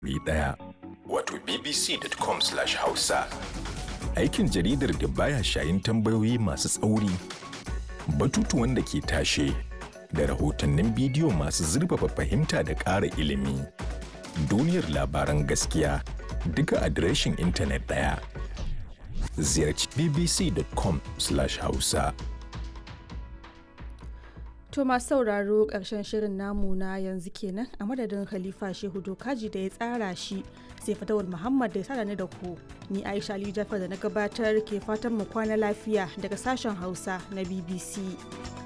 ɗaya. Wato bbc.com/hausa. Aikin jaridar da baya shayin tambayoyi masu tsauri, batutuwan da ke tashe, da rahotannin bidiyo masu zurfafa fahimta da ƙara ilimi. Duniyar labaran gaskiya duka adireshin intanet ɗaya. Ziyarci bbc.com/hausa. To masu sauraro ƙarshen shirin namu na yanzu kenan a madadin Khalifa Shehu Dokaji da ya tsara shi sai Fatawul Muhammad da ya sada ni da ku. Ni Aisha Ali Jafar da na gabatar ke fatan mu kwana lafiya daga sashen Hausa na BBC.